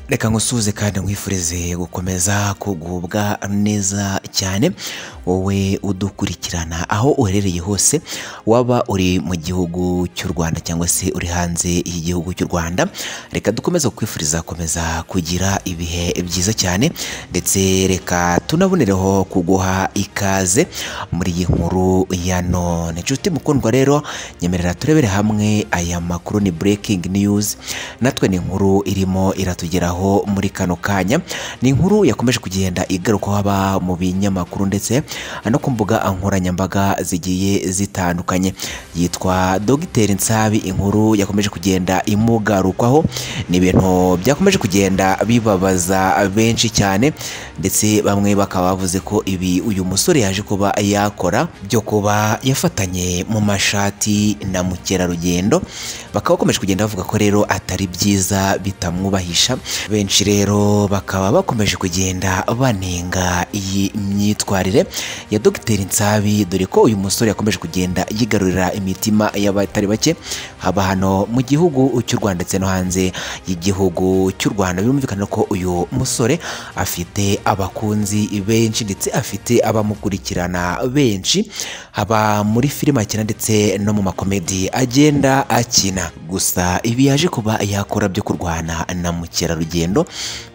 reka ngusuhuze kandi nkwifurize gukomeza kugubwa neza cyane wowe udukurikirana aho uherereye hose waba uri mu gihugu cy'u rwanda cyangwa se uri hanze y'igihugu cy'u rwanda reka dukomeze kwifuriza gukomeza kugira ibihe byiza cyane ndetse reka tunabonereho kuguha ikaze muri iyi nkuru ya none inshuti mukundwa rero nyemerera turebere hamwe aya makuru ni breaking news natwe ni inkuru irimo iratugeraho muri kano kanya ni inkuru yakomeje kugenda igarukaho haba mu binyamakuru ndetse no ku mbuga nkoranyambaga zigiye zitandukanye yitwa dogiteri nsabi inkuru yakomeje kugenda imugarukwaho ni ibintu byakomeje kugenda bibabaza benshi cyane ndetse bamwe bakaba bavuze ko ibi uyu musore yaje kuba yakora byo kuba yafatanye mu mashati na mukerarugendo bakaba bakomeje kugenda bavuga ko rero atari byiza bitamwubahisha benshi rero bakaba bakomeje kugenda banenga iyi myitwarire ya dogiteri nsabi dore ko uyu musore yakomeje kugenda yigarurira imitima y'abatari bake haba hano mu gihugu cy'u rwanda ndetse no hanze y'igihugu cy'u rwanda birumvikana ko uyu musore afite abakunzi benshi ndetse afite abamukurikirana benshi haba muri filime akina ndetse no mu makomedi agenda akina gusa ibi yaje kuba yakora byo kurwana na mukerarugendo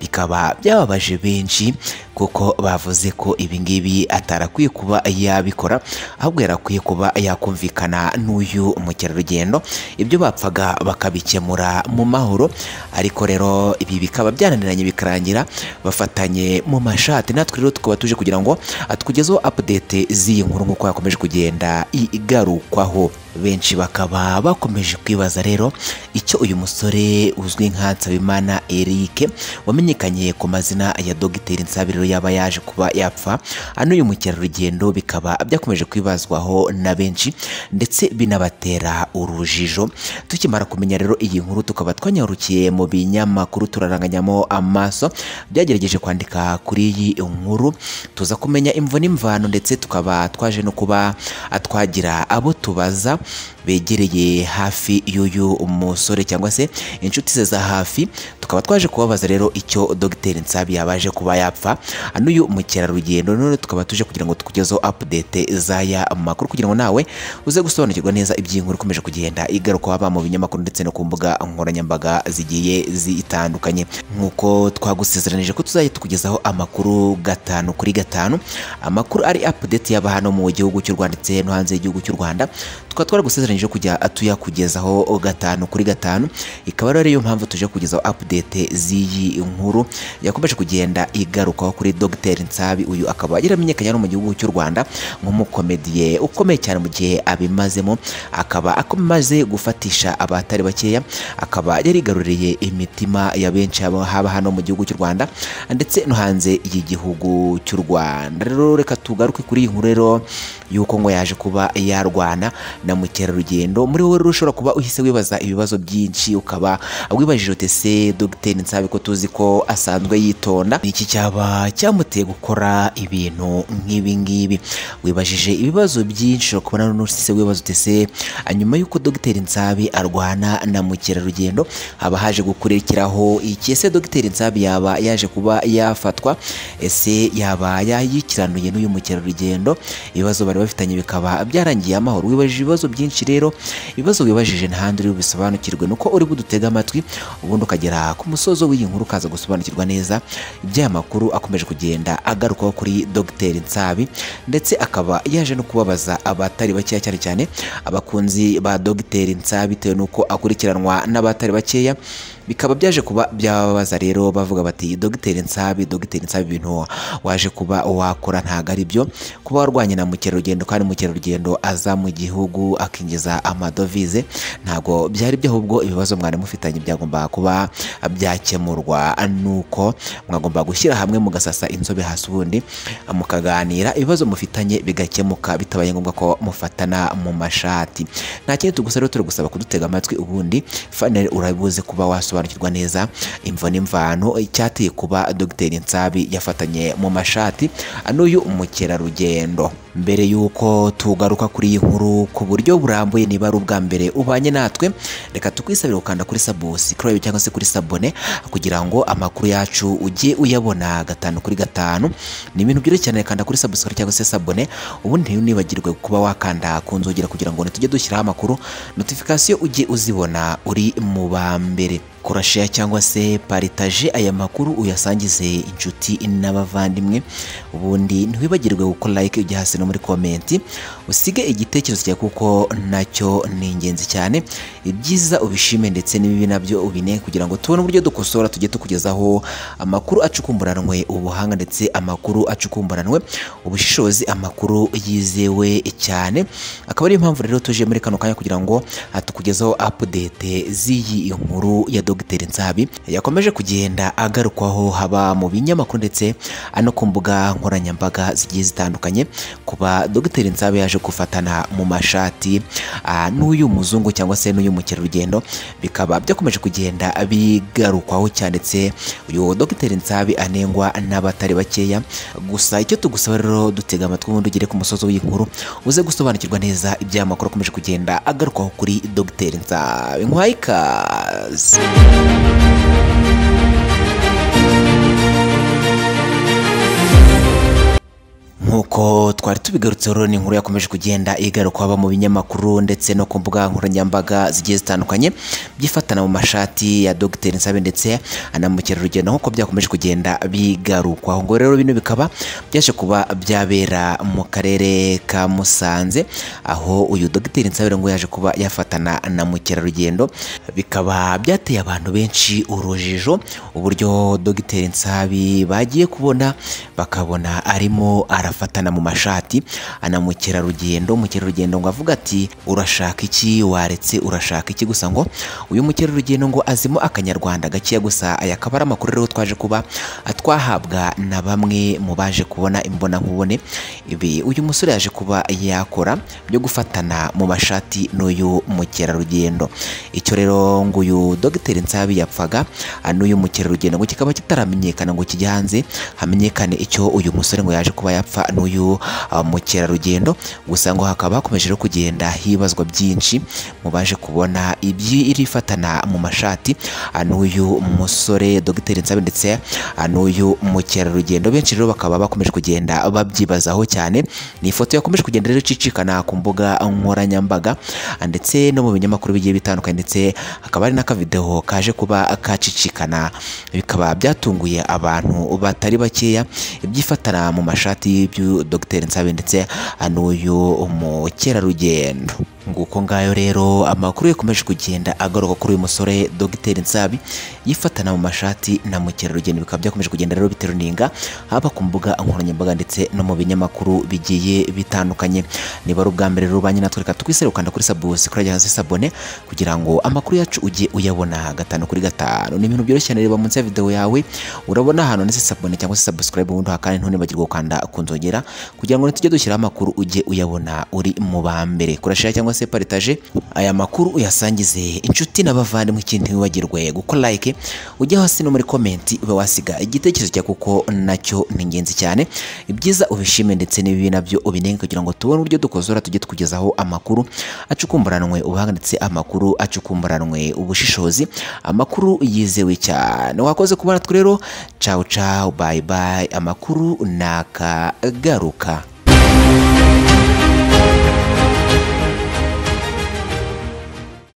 bikaba byababaje benshi kuko bavuze ko ibi ngibi atarakwiye kuba yabikora ahubwo yarakwiye kuba yakumvikana n'uyu mukerarugendo ibyo bapfaga bakabikemura mu mahoro ariko rero ibi bikaba byananiranye bikarangira bafatanye mu mashati natwe rero tukaba tuje kugira ngo atugezeho update z'iyi nkuru nk'uko yakomeje kugenda igarukwaho benshi bakaba bakomeje kwibaza rero icyo uyu musore uzwi nka Nsabimana Eric wamenyekanye ku mazina ya Dogiteri Nsabirero yaba yaje kuba yapfa ano uyu mukerarugendo bikaba byakomeje kwibazwaho na benshi ndetse binabatera urujijo tukimara kumenya rero iyi nkuru tukaba twanyarukiye mu binyamakuru turaranganyamo amaso byagerageje kwandika kuri iyi nkuru tuza kumenya imvo n'imvano ndetse tukaba twaje no kuba twagira abo tubaza begereye hafi y'uyu musore cyangwa se inshuti ze za hafi tukaba twaje kubabaza rero icyo dogiteri Nsabi yabaje kuba yapfa n'uyu mukerarugendo none tukaba tuje kugira ngo tukugezeho update z'aya makuru kugira ngo nawe uze gusobanukirwa neza iby'inkuru ikomeje kugenda igaruka haba mu binyamakuru ndetse no ku mbuga nkoranyambaga zigiye zitandukanye nk'uko twagusezeranije ko tuzajya tukugezaho amakuru gatanu kuri gatanu amakuru ari update yaba hano mu gihugu cy'u Rwanda ndetse no hanze y'igihugu cy'u Rwanda tukaba twaragusezeranyije kujya tuyakugezaho gatanu kuri gatanu ikaba rero ariyo mpamvu tuje kugezaho update z'iyi nkuru yakomeje kugenda igarukaho kuri Dr Nsabi uyu akaba yaramenyekanye no mu gihugu cy'u Rwanda nk'umukomediye ukomeye cyane mu gihe abimazemo akaba akomaze gufatisha abatari bakeya akaba yarigaruriye imitima ya benshi haba hano mu gihugu cy'u Rwanda ndetse no hanze y'igihugu cy'u Rwanda rero reka tugaruke kuri iyi nkuru rero yuko ngo yaje kuba yarwana na mukerarugendo muri wowe ushobora kuba uhise wibaza ibibazo byinshi ukaba wibajije uti se Dr Nsabe ko tuzi ko asanzwe yitonda iki cyaba cyamuteye gukora ibintu nk'ibi ngibi wibajije ibibazo byinshi ushobora kubona n'usise wibaza uti se nyuma y'uko Dr Nsabe arwana na mukerarugendo haba haje gukurikiraho iki ese Dr Nsabe yaba yaje kuba yafatwa ese yaba yayikiranuye n'uyu mukerarugendo ibibazo bari bafitanye bikaba byarangiye amahoro wibajije ibibazo byinshi rero ibibazo wibajije ntahandi uri bubisobanukirwe nuko uri budutega amatwi ubundi ukagera ku musozo w'iyi nkuru ukaza gusobanukirwa neza iby'aya makuru akomeje kugenda agarukaho kuri Dr Nsabi ndetse akaba yaje no kubabaza abatari bakeya cyane cyane abakunzi ba Dr Nsabi bitewe n'uko akurikiranwa n'abatari bakeya bikaba byaje kuba byababaza rero bavuga bati dogiteri nsabi dogiteri nsabi ibintu waje kuba wakora ntago ari byo kuba warwanye na mukerarugendo kandi mukerarugendo aza mu gihugu akinjiza amadovize ntabwo byari byo ahubwo ibibazo mwari mufitanye byagomba kuba byakemurwa nuko mwagomba gushyira hamwe mugasasa inzobe hasi ubundi mukaganira ibibazo mufitanye bigakemuka bitabaye ngombwa ko mufatana mu mashati nta kindi tugusa rero turi gusaba kudutega amatwi ubundi fanele urabuze kuba wasohoka gusobanukirwa neza imvo n'imvano icyateye kuba Dr Nsabi yafatanye mu mashati n'uyu mukerarugendo mbere y'uko tugaruka kuri iyi nkuru ku buryo burambuye niba ari ubwa mbere ubanye natwe reka tukwisabire gukanda kuri sabusikarayib cyangwa se kuri sabone kugira ngo amakuru yacu ujye uyabona gatanu kuri gatanu ni ibintu byoroshye cyane kanda kuri sabusikarayibu cyangwa se sabone ubundi ntiwibagirwe kuba wakanda ku nzogera kugira ngo ntitujye dushyiraho amakuru notifikasiyo ujye uzibona uri mu ba mbere korasheya cyangwa se paritaje aya makuru uyasangize inshuti n'abavandimwe ubundi ntiwibagirwe gukora like ujya hasi no muri komenti usige igitekerezo cyawe kuko nacyo ni ingenzi cyane ibyiza ubishime ndetse n'ibibi nabyo ubine kugira ngo tubone uburyo dukosora tujye tukugezaho amakuru acukumburanwe ubuhanga ndetse amakuru acukumburanwe ubushishozi amakuru yizewe cyane akaba ariyo mpamvu rero tuje muri kano kanya kugira ngo tukugezeho update z'iyi nkuru ya Dr Nsabi yakomeje kugenda agarukwaho haba mu binyamakuru ndetse no ku mbuga nkoranyambaga zigiye zitandukanye kuba Dr Nsabi yaje gufatana mu mashati ah, n'uyu muzungu cyangwa se n'uyu mukerarugendo bikaba byakomeje kugenda bigarukwaho cyane ndetse uyu Dr Nsabi anengwa n'abatari bakeya gusa icyo tugusaba rero dutega amatwi ubundi ugere ku musozo w'iyi nkuru uze gusobanukirwa neza iby'amakuru akomeje kugenda agarukwaho kuri Dr Nsabi nkwaye ikaze nk'uko twari tubigarutse rero ni inkuru yakomeje kugenda igaruka haba mu binyamakuru ndetse no ku mbuga nkoranyambaga zigiye zitandukanye byifatana mu mashati ya Dr Nsabe ndetse na mukerarugendo nk'uko byakomeje kugenda bigarukwa ngo rero bino bikaba byaje kuba byabera mu karere ka Musanze aho uyu Dr Nsabe ngo yaje kuba yafatana na mukerarugendo bikaba byateye abantu benshi urujijo uburyo Dr Nsabi bagiye kubona bakabona arimo arafa bafatana mu mashati ana mukerarugendo mukerarugendo ngo avuga ati urashaka iki waretse urashaka iki gusa ngo uyu mukerarugendo ngo azimo akanyarwanda gakeya gusa aya akaba ari amakuru rero twaje kuba twahabwa na bamwe mu baje kubona imbona nkubone ibi uyu musore yaje kuba yakora byo gufatana mu mashati n'uyu mukerarugendo icyo rero ngo uyu Dr Nsabi yapfaga n'uyu mukerarugendo ngo kikaba kitaramenyekana ngo kijya hanze hamenyekane icyo uyu musore ngo yaje kuba yapfa n'uyu uh, mukerarugendo gusa ngo hakaba hakomeje no kugenda hibazwa byinshi mu baje kubona iby'iri fatana mu mashati n'uyu musore Dr Nsabe ndetse n'uyu mukerarugendo benshi rero bakaba bakomeje kugenda babyibazaho cyane ni ifoto yakomeje kugenda rero icicikana ku mbuga nkoranyambaga ndetse no mu binyamakuru bigiye bitandukanye ndetse hakaba hari n'akavideho kaje kuba kacicikana bikaba byatunguye abantu batari bakeya ibyifatana mu mashati by'uyu Dr Nsabe ndetse n'uyu mukerarugendo nguko ngayo rero amakuru yakomeje kugenda agaruka kuri uyu musore Dr Nsabi yifatana mu mashati na mukerarugendo bikaba byakomeje kugenda rero biteruninga haba ku mbuga nkoranyambaga ndetse no mu binyamakuru bigiye bitandukanye niba ari ubwa mbere rero banye natwe reka tukwisere ukanda kuri subscribe hasi sabone kugira ngo amakuru yacu ujye uyabona gatanu kuri gatanu ni ibintu byoroshye cyane reba munsi ya video yawe urabona ahantu ndetse sabone cyangwa se subscribe ubundi hakane ntunibagiwe gukanda kunzogera kugira ngo ntitujye dushyiraho amakuru ujye uyabona uri mu ba mbere kurashira cyangwa cyangwa se paritaje aya makuru uyasangize inshuti n'abavandimwe ikindi ntiwibagirwe gukora like ujya hasi no muri komenti ube wasiga igitekerezo cyawe kuko nacyo ni ingenzi cyane ibyiza ubishime ndetse n'ibibi nabyo ubinenge kugira ngo tubone uburyo dukozora tujye tukugezaho amakuru acukumburanwe ubuhanga ndetse amakuru acukumburanwe ubushishozi amakuru yizewe cyane wakoze kubona twe rero cawu cawu bayi bayi amakuru nakagaruka